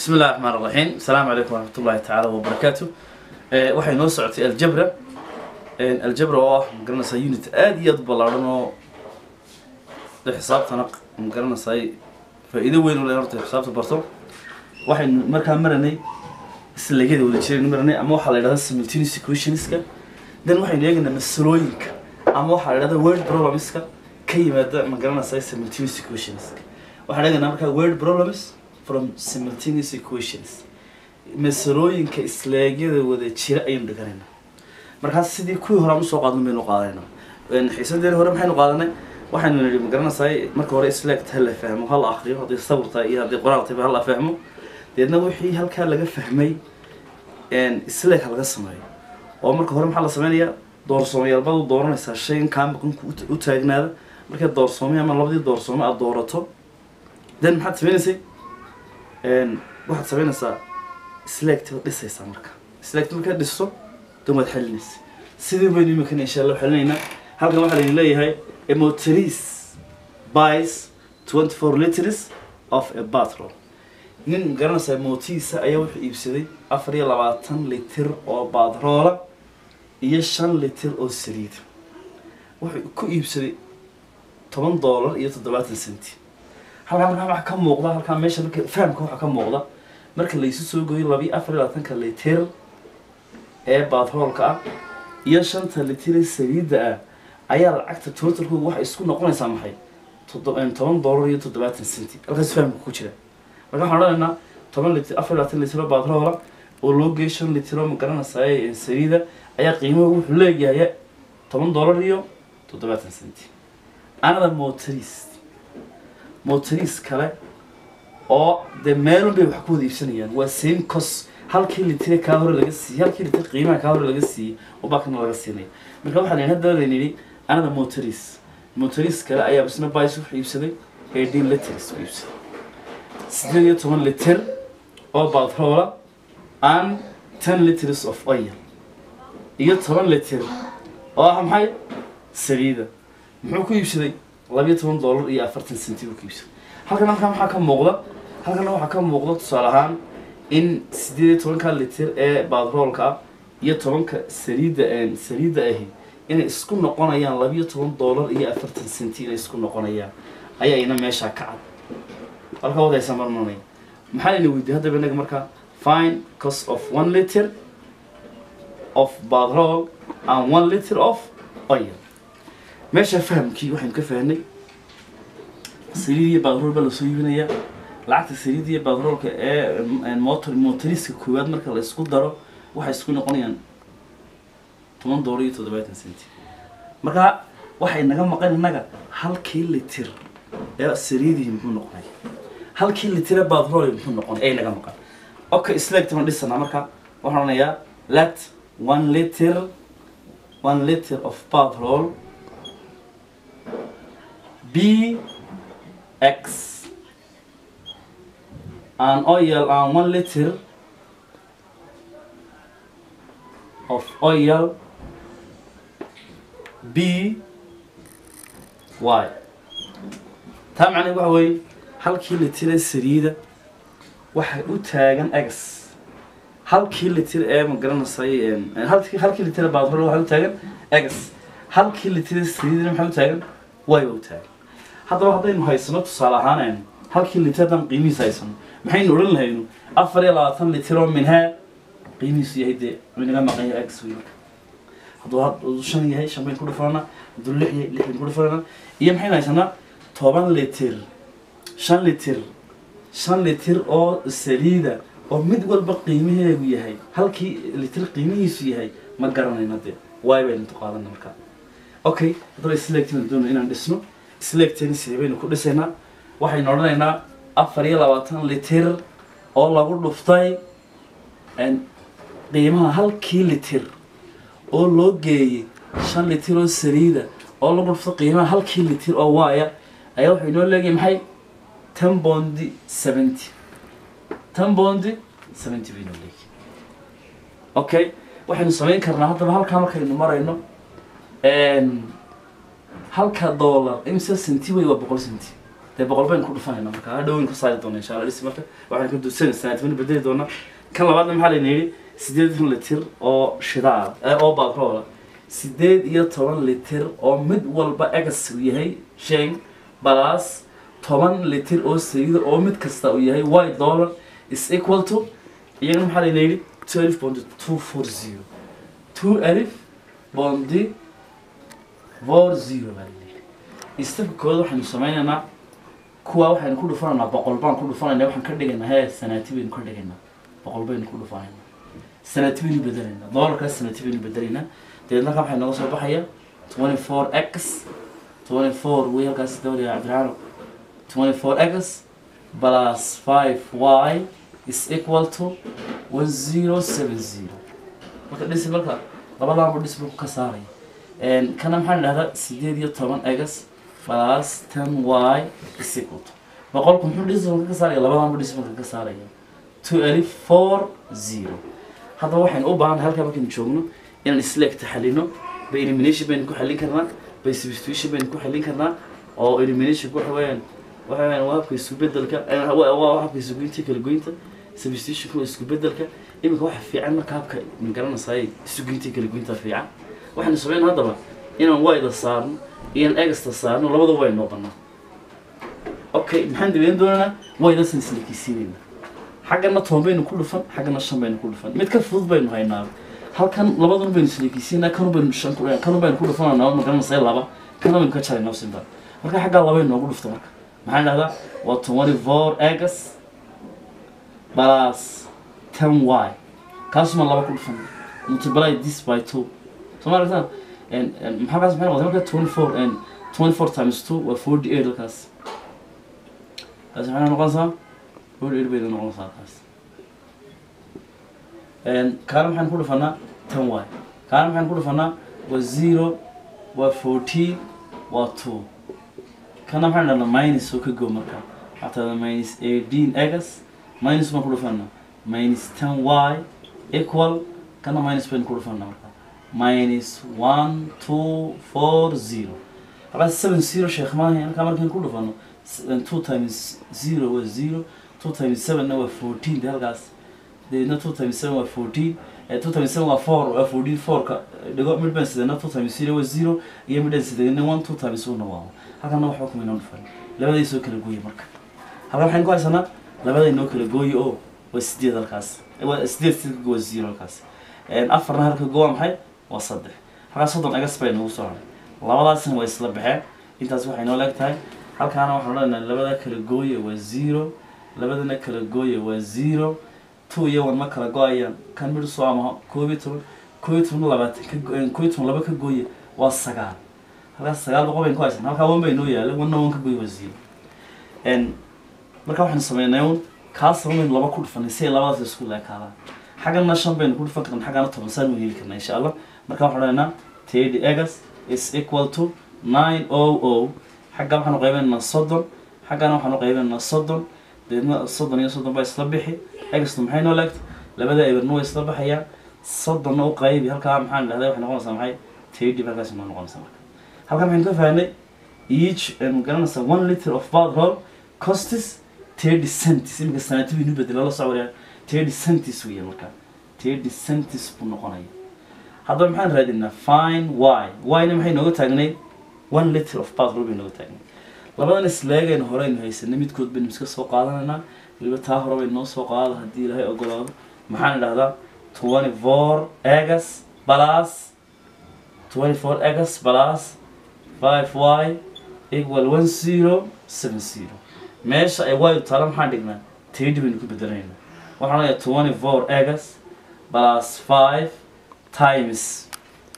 بسم الله الرحمن الرحيم السلام عليكم ورحمة الله تعالى وبركاته آه، waxay noo socotay aljabra Een, aljabra oo ah magaranaysaa unit aad iyo aad u ballaaran oo de xisaabtana magaranaysaa faa'iido weyn u leh horta xisaabta barto waxaynu markaa maranay isleegyada wada jiraynu maranay ama waxaa la yidhahdaa simultaneous equationska then waxaynu eegaynaa masalooyinka ama waxaa la yidhahdaa word problemska ka yimaada magaranaysaa simultaneous equationska waxaan eegaynaa markaa word problems from simultaneous equations masalooyinka isleegyada wada jira ayaynu dhiganaynaa markaas sidii kuwii hore aan usoo qaadan baynu qaadanayna xiisadeeni hore maxaynu qaadanay waxaynu nidhi magaranaysaa marka hore isleegt ha la fahmo ha la akriyo haddii sabir tahay iyo haddii qoraal tahay ha la fahmo deedna wixii halkaa laga fahmay isleeg ha laga sameeyo oo marka hore maxaa la sameynayaa doorsoomayaalbaad u dooranaysaa shaygan kaa maqanku u- u taagnaada markay doorsoomay ama labadii doorsoome aad doorato then maxaad sameynaysay waxaad sameynaysaa isleegti baad dhisaysaa marka isleegti markaad dhisto dan waad xalinaysa sidii baynu imikan insha allah xalinaynaa halkan waxaa laydin leeyahay a motorist buys 24 liters of a bathroom nin garanaysaa mootiisa ayaa wuxuu iibsaday afar iyo labaatan litir oo baadroola iyo shan litir oo saliida wuxuu ku iibsaday toban doolar iyo toddobaatan senti halkaa markaa waxaa ka muuqda halkaa meesha marka fahamka waxaa ka muuqda marka laysu soo gooyo labiyo afar iyo labaatanka litir ee baadroolka ah iyo shanta litir ee saliidda ah ayaa lacagta totalkooga waxay isku noqonaysaa maxay toddo- een, toban doolar iyo toddobaatan senti halkaas fahamka ku jira marka waxaan odhanaynaa toban litir afar iyo labaatan litir oo baadroola oo loo geeyo shan litir oo magaranaysaa saliida ayaa qiimaha wuxuu leeyahay toban doolar iyo toddobaatan senti anada motorist motorist kale oo dee meelun bay wax ku wada iibsanayaan waa same cost halkii litire kaa hore laga siiyey halkii litir qiimaha kaa hore laga siiyey oo baakana laga siinaya marka waxaa layihi hadda layn yidhi anada motorist motorist kale ayaa isna bais wuxuu iibsaday eighteen liters buu iibsaday sideed iyo toban litir oo batroola and ten liters of oil iyo toban litir oo ah maxay saliida muxuu ku iibsaday labiyo toban doolar iyo afartan senti buu ku iibsaday halkan halkan waxaa ka muuqda halkan waxaa ka muuqda tusaale ahaan in sideed iyo tobanka litir ee batroolka ah iyo tobanka saliidda saliidda ahi inay isku noqonayaan labiyo toban doolar iyo afartan senti inay isku noqonayaan ayaa ina meeshaa ka cad halka wadaysa marmanay maxaa ina weydiiyey haddaba inaga markaa fine cost of one liter of batrol and one liter of oil meesha fahamkii waxaynu ka fahnay saliid iyo batrool baa lasoo iibinayaa lacagta saliid iyo batroolka ee mm, motor motoriska koowaad marka la isku daro waxay isku noqonayaan toban doolar iyo toddobaatan senti marka waxay naga maqan innaga halkii litir ee saliidii muxuu noqonay halkii litir ee batrool muxuu noqonay ay naga maqan okay isleegtama dhisanaa marka waxaan odhanayaa let one liter one liter of petrol be x and oil and one liter of oil b y taa macnaheed waxa weeye halkii litir ee saliida waxay u taagan x halkii litir ee magaranaysaay halkii halkii litir ee batrol waxay u taagan x halkii litir ee saliidina maxay u taagan y ba u taagan haddaba haddaynu haysano tusaale ahaan aynu halkii litir haddaan qiimihiisa haysano maxaynu odhan lahaynu afar iyo labaatan litir oo minhaa qiimihiisu yahay dee inaga maqan yahay x wey marka hadduu hadduu shan yahay shan baynu ku dhufananaa hadduu lix yahay lix baynu ku dhufananaa iyo maxaynu haysanaa toban litir shan litir shan litir oo saliida oo mid walba qiimaheedu yahay halkii litir qiimihiisu yahay ma garanayno dee waay baynu qaadana markaa okay haddaba isleegtina doono inaan dhisno isleegteeni sidee baynu ku dhisaynaa waxaynu odhanaynaa afar iyo labaatan litir oo lagu dhuftay een, qiimaha halkii litir oo loo geeyey shan litir oo saliida oo lagu dhuftay qiimaha halkii litir oo waaya ayaa wuxuu inoo leeyahay maxay ten bondi seventy ten bondi seventy bay inoo leeyahay okay waxaynu samayn karnaa haddaba halkaa markaynu marayno een, halka dollar imse senti wey waa boqol senti dee boqol baynu ku dhufanayna marka hadhowin ka saari doona insha allah dhisi marka waxaan ka duusan sanaadmani bedeli doonaa kan labaadna maxaa layna yidhi sideedan litir oo shidaal oo batroola sideed iyo toban litir oo mid walba egas uu yahay shan balaas toban litir oo saliida oo mid kasta uu yahay white dollar is equal to iyagana maxaa layna yidhi twelve point two four zero two alif bondi four zero baa layidhi istafka kooda waxaynu sameynaynaa kuwa waxaynu ku dhufanaynaa boqol baan ku dhufanaynaa waxaan ka dhigaynaa hee sanaati baynu ka dhigaynaa boqol baynu ku dhufanaynaa sanaati baynu bedelaynaa doolarkaas sanaati baynu bedelaynaa dabeedna halkaa waxay nooga soo baxaya twenty four x twenty four way halkaas dawliga cabdiraxaano twenty four x plus five y is equal to one zero seven zero marka dhisi marka labadaanba dhis marku ka saaraya kana maxaan idhahdaa sideed iyo toban x plus ten y is equal to boqolku muxuu dhis marka ka saaraya labadaanba dhis marka ka saaraya two alif four zero haddaba waxaynu u baahannahay halkaa markaynu joogno inaan isleeg taxalino by elimination baynu ku xallin karnaa by substitution baynu ku xallin karnaa oo eliminationku waxa weeyaan waxa weeyaan waa habka isku bedelka waa habka isku goynta kala goynta substitutionku waa isku bedelka iminka waxa fiican marka habka magaranaysaay isku goynta kala goynta fiican waxaynu sameyn haddaba inaan wayda saarno iyoan egasta saarno labada way noo banaa okay maxaan dabeyn doonaynaa waydasan isleekisiinayna xaggana toban baynu ku dhufan xaggana shan baynu ku dhufan mid ka fudud baynu haynaa halkan labadun baynu isleekisiinaa kanu baynu shan kanu baynu ku dhufananaa magaranaysaa laba kana baynu ka jaraynaa simba marka xaggaa laba noogu dhufta marka maxaan dhahdaa waa twenty four egas plus ten y kaasuma laba ku dhufan multiply this by two soo ma aragtaan maxaa kaas maxay noqotay marka twenty four twenty four times two waa forty eight halkaas kaas maxay noqonaysaa forty eight bayna noqonaysaa kaas kaana maxaan ku dhufanaa ten y kaana maxaan ku dhufanaa waa zero waa fourteen waa two kana maxaan dhahnaa minus oo ka go marka waxaa tahda minus eighteen egas minus baan ku dhufanaa minus ten y equal kana minus baynu ku dhufanaa marka minus one two four zero halkaas seven zero sheekh maahay halkaa markaynu ku dhufano two times zero waa zero two times sevenna waa fourteen de halkaas deedna two times seven waa fourteen two times seven waa four waa fourteen fourka dhigo mid baan sidana two times zero waa zero iyo midhan sidana one two times one waa halkana waxba kuma inoo dhufan labaday soo kala gooye marka halkan waxaynu ku haysanaa labaday noo kala gooye oo waa sideed halkaas waa sideed sidka waa zero halkaas afarna halka go waa maxay waa saddex halkaas soddon egas bay noogu soo haray labadaasna waa isla baxeen intaas waxay noo leeg tahay halkaana waxaan odhanaynaa labada kala gooye waa zero labadana kala gooye waa zero two iyo one ma kala go-ayaan kan midh soo amaho koob iyo toban koob iyo toban labaatan ka koob iyo toban laba ka gooye waa sagaal halkaas sagaal boqol baynu ku haysan halkaa one bay noo yaala one one ka gooye waa zero marka waxaynu sameynay un kaas baynu laba ku dhufanay si ay labadaas isku leekaadaan xaggana shan baynu ku dhufan karna xaggana toban saan u heli karna insha allah marka waxaan odhanaynaa thirty egas is equal to nine o o xagga waxaanu qaybeynaa soddon xaggana waxaanu qaybeynaa soddon deedna soddon iyo soddon baa isla bixi egastu maxay noo leegta labada eberna way isla baxayaan soddonna u qaybi halkaa maxaan dhahday waxay noqonaysaa maxay thirty halkaas noo noqonaysaa marka halkan maxaynu ka fahnay each garanaysaa one liter of petrol costis thirty centis iminka sanaati baynu bedela la socodaya thirty centis weeye marka thirty centis buu noqonaya haddaba maxaan raadinaa fine y y-na maxay nooga taagnay one liter of petrol bay nooga taagnay labadan isleegayna horeynu haysanay midkood baynu iska soo qaadanaynaa weliba taa hore bay noo soo qaada haddii ilaahay ogolaado maxaan idhahdaa twenty four egas plus twenty four egas plus five y equal one zero seven zero meesha ay y taala maxaan dhignaa tedi baynu ku bedelaynaa waxaan leeyahay twenty four egas plus five times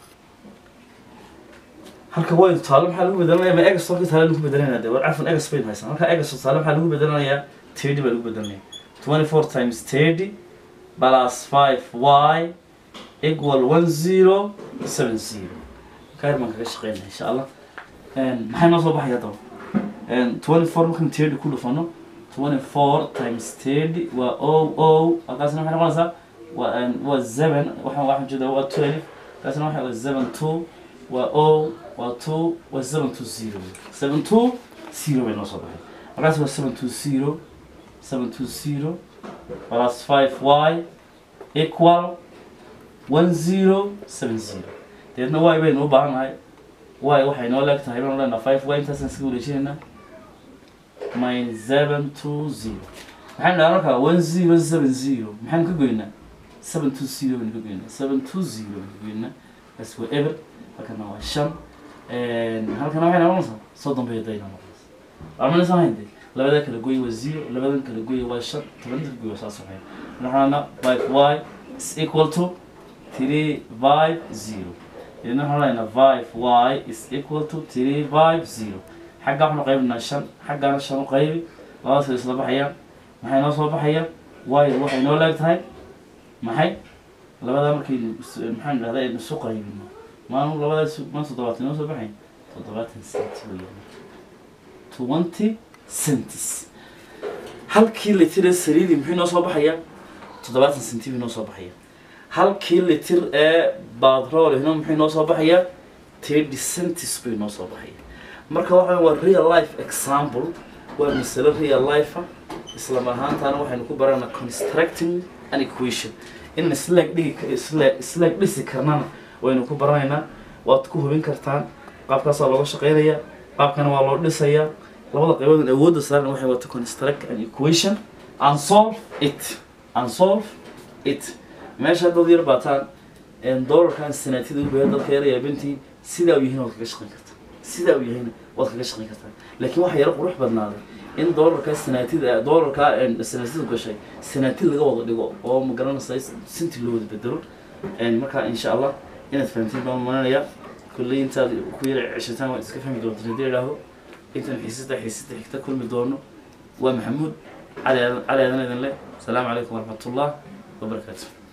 halka y taalo maxaa lagu bedelanaya ma egas halka taala lagu bedelanaya de war cafan egas baynu haysan halka egas taalo maxaa lagu bedelanayaa tedi baa lagu bedelanaya twenty four times thirty plus five y equal one zero seven zero kaar baan kaga shaqeynaya insha allah maxay noo soo baxaya haddaba twenty four markaan thirty ku dhufano twenty four times thirty waa o o halkaasna maxay noqonaysaa waa waa seven waxaan waxaan jeedaa waa twelve halkaasna waxa waa seven two waa o waa two waa seven two zero seven two zero bay noo soo baxay halkaas waa seven two zero seven two zero plus five y equal one zero seven zero deedna y baynu u baahannahay y waxay noo leeg tahay baynu leenaha five y intaasaan iska wareejinaynaa minus seven two zero maxaynu dhaha markaa one zero seven zero maxaynu ka goynaa seven two zero baynu ka goynaa seven two zero baynu ka goynaa kaas waa eber halkana waa shan halkana waxay noqonaysaa soddon bay dayna noqonaysaa armanaysa hayde labada kala goy waa zero labadan kala goy waa shan tobanka kala goy waa saas waxay waxaana five y is equal to three five zero idina waxaan leenaha five y is equal to three five zero xagga waxaanu qaybinaa shan xaggana shan u qaybi labadaas way isla baxayaan maxay noo soo baxayaan y waxay noo leeg tahay maxay labadaa markaynu is- maxaan idhahdaa aynu isu qaybino maanu labadaas ma toddobaatan noo soo baxayn toddobaatan centi weeyaan twenty centis halkii litir ee saliidii muxuu noo soo baxayaa toddobaatan centi buu noo soo baxaya halkii litir ee batroolihna muxuu noo soo baxayaa thirty centis buu noo soo baxaya marka waxa waa real life example waa masalo real life ah isla mar ahaantaana waxaynu ku baranaa constructing an equation in isleeg dhigi isleeg isleeg dhisi karnana waynu ku baranaynaa waad ku hubin kartaan qaabkaasaa looga shaqeynayaa qaabkana waa loo dhisayaa labada qaybood awoodda saaran waxay wata construct an equation and solve it and solve it meesha dad yar baataan doolarkan sanaatida u baahan dadka yar yaabintii sidaa u yihiin waad kaga shaqeyn kartaa sidaa u yahayna waad kaga shaqeyn kartaa laakiin waxaa yaro qurux badnaaday in doolarka sanaatida doolarka sanaatida gashay sanaatid laga wada dhigo oo ma garanaysa sinti loo wada bedelo marka insha allah inaad fahamtiin baan maranaya kulley intaad ku yara ceshataan waad iska fahmi doontaan haddii idhaahdo intaan xiisada xiisada xigta kulmi doono waa maxamuud cali aadan cali aadan idin leh asalaamu calaykum waraxmatullah wabarakaatu